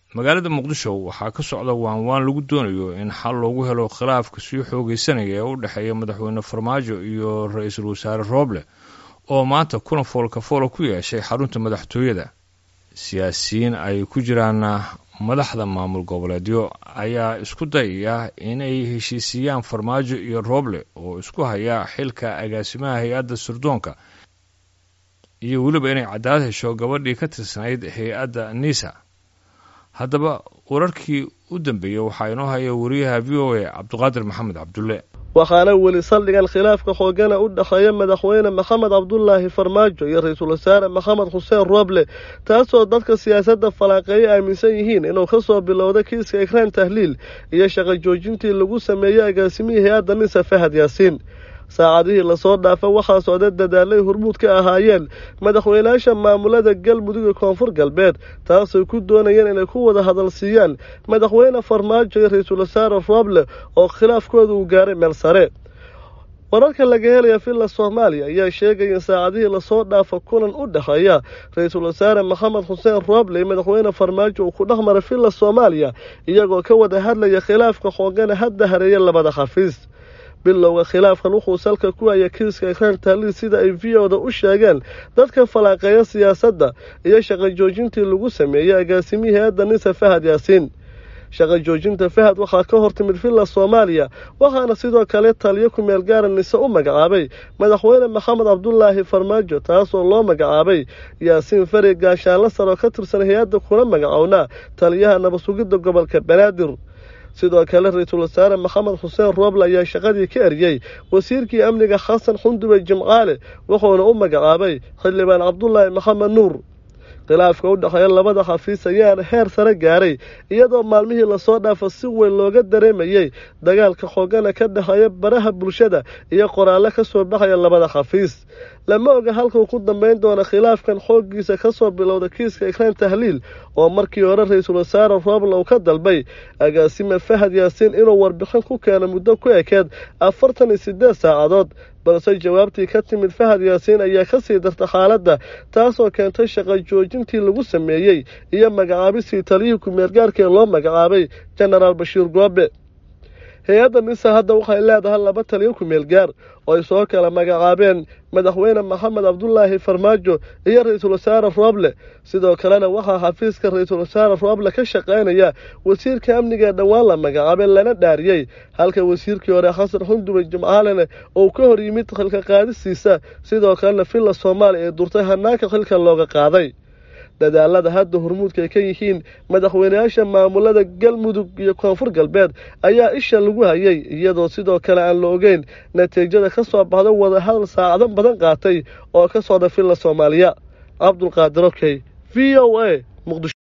magaalada muqdisho waxaa ka socda waanwaan lagu doonayo in xal loogu helo khilaafka sii xoogeysanaya ee u dhexeeya madaxweyne farmaajo iyo ra-iisul wasaare rooble oo maanta kulan foolkafoolo ku yeeshay xarunta madaxtooyada siyaasiyiin ay ku jiraan madaxda maamul goboleedyo ayaa isku dayaya inay heshiisiiyaan farmaajo iyo rooble oo isku haya xilka agaasimaha hay-adda sirdoonka iyo weliba inay cadaalad hesho gabadhii ka tirsanayd hay-adda nisa haddaba wararkii u dambeeyey waxaa inoo haya wariyaha v o a cabdiqaadir maxamed cabdulle waxaana weli saldhigan khilaafka xoogana u dhexeeya madaxweyne maxamed cabdulaahi farmaajo iyo ra-iisul wasaare maxamed xuseen rooble taasoo dadka siyaasadda falaaqeeya aaminsan yihiin inuu ka soo bilowda kiiska ikraan tahliil iyo shaqo joojintii lagu sameeyey agaasimihii hay-adda nisa fahad yaasiin saacadihii lasoo dhaafa waxaa socda dadaalay hormuud ka ahaayeen madaxweynayaasha maamulada galmudug iyo koonfur galbeed taasay ku doonayeen inay ku wada hadal siiyaan madaxweyne farmaajo iyo ra-iisul wasaare rooble oo khilaafkooda uu gaaray meel sare wararka laga helaya villa soomaaliya ayaa sheegaya in saacadihii lasoo dhaafa kulan u dhexeeya ra-iisul wasaare maxamed xuseen rooble iyo madaxweyne farmaajo uu ku dhex maray villa soomaaliya iyagoo ka wada hadlaya khilaafka xoogana hadda hareeya labada xafiis bilowga khilaafkan wuxuu salka ku haya kiiska ikraan taaliil sida ay v o da u sheegeen dadka falaaqeeya siyaasadda iyo shaqo joojintii lagu sameeyey agaasimihii hay-adda nisa fahad yaasiin shaqo joojinta fahad waxaa ka hor timid villa soomaaliya waxaana sidoo kale taliyo ku-meel gaara nise u magacaabay madaxweyne maxamed cabdulaahi farmaajo taasoo loo magacaabay yaasiin fari gaashaanla sar oo ka tirsan hay-adda kuna magacownaa taliyaha nabadsugidda gobolka banaadir sidoo kale ra-iisul wasaare maxamed xuseen rooble ayaa shaqadii ka eriyey wasiirkii amniga xasan xundube jimcaale wuxuuna u magacaabay xildhibaan cabdulaahi maxamed nuur khilaafka u dhexeeya labada xafiis ayaana heer sare gaaray iyadoo maalmihii lasoo dhaafa si weyn looga dareemayey dagaalka xoogana ka dhexeeya baraha bulshada iyo qoraallo ka soo baxaya labada xafiis lama oga halkuu ku dambeyn doona khilaafkan xooggiisa ka soo bilowda kiiska ikraan tahliil oo markii hore ra-iisul wasaare rooble uu ka dalbay agaasime fahad yaasiin inuu warbixin ku keeno muddo ku ekeed afartan iyo siddeed saacadood balse jawaabtii ka timid fahad yaasiin ayaa ka sii darta xaaladda taasoo keentay shaqo joojintii lagu sameeyey iyo magacaabistii taliyihii ku-meelgaarka ee loo magacaabay jenaraal bashiir goobe hay-adda nisa hadda waxay leedahay laba taliyo ku-meel gaar oo ay soo kala magacaabeen madaxweyne maxamed cabdulaahi farmaajo iyo ra-iisul wasaare rooble sidoo kalena waxaa xafiiska ra-iisul wasaare rooble ka shaqaynaya wasiirka amniga ee dhowaan la magacaabay lana dhaariyey halka wasiirkii hore xasan xundube jimcaalene uu ka hor yimid xilka qaadistiisa sidoo kalena villa soomaaliya ee durtay hanaanka xilka looga qaaday dadaalada hadda hormuudka ay ka yihiin madaxweynayaasha maamulada galmudug iyo koonfur galbeed ayaa isha lagu hayay iyadoo sidoo kale aan la ogeyn natiijada ka soo baxda wadahadal saacado badan qaatay oo ka socda villa soomaaliya cabdulqaadir okey v o a muqdisho